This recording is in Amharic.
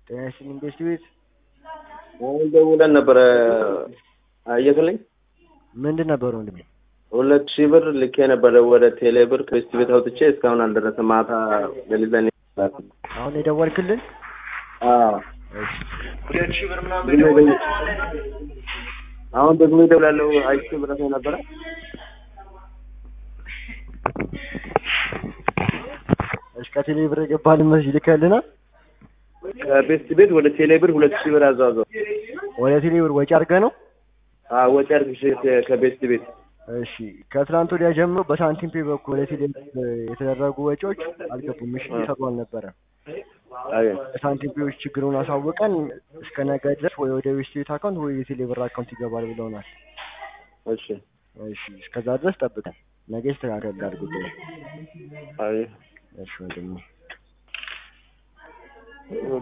ጤና ይስጥልኝ ቤስት ቤት አሁን ደውለን ነበረ አየክልኝ ምንድን ነበር ወንድሜ? ሁለት ሺህ ብር ልኬ ነበረ ወደ ቴሌ ብር ከቤስት ቤት አውጥቼ እስካሁን አልደረሰም። ማታ ሌሊት ላይ ነው የላኩት። አሁን የደወልክልን? አዎ እሺ ሁለት ሺህ ብር ምናምን ግን በደወል አሁን ደግሞ ይደውላለሁ አይቼ ብረት ነበረ እሺ ከቴሌ ብር የገባልን መሰለኝ ልከልናል። ከቤስት ቤት ወደ ቴሌ ብር ሁለት ሺህ ብር አዟዟው ወደ ቴሌ ብር ወጪ አድርገህ ነው? ወጪ አድርግሽ ከቤስት ቤት እሺ ከትላንት ወዲያ ጀምሮ በሳንቲም ፔ በኩል ወደ ቴሌ ብር የተደረጉ ወጪዎች አልገቡም። እሺ እየሰሩ አልነበረም። አይ ሳንቲም ፔዎች ችግሩን አሳውቀን እስከ ነገ ድረስ ወይ ወደ ቤስት ቤት አካውንት ወይ የቴሌ ብር አካውንት ይገባል ብለውናል። እሺ እሺ እስከዛ ድረስ ጠብቀን ነገ ይስተካከላል ጉዳዩ። አይ እሺ ወንድሜ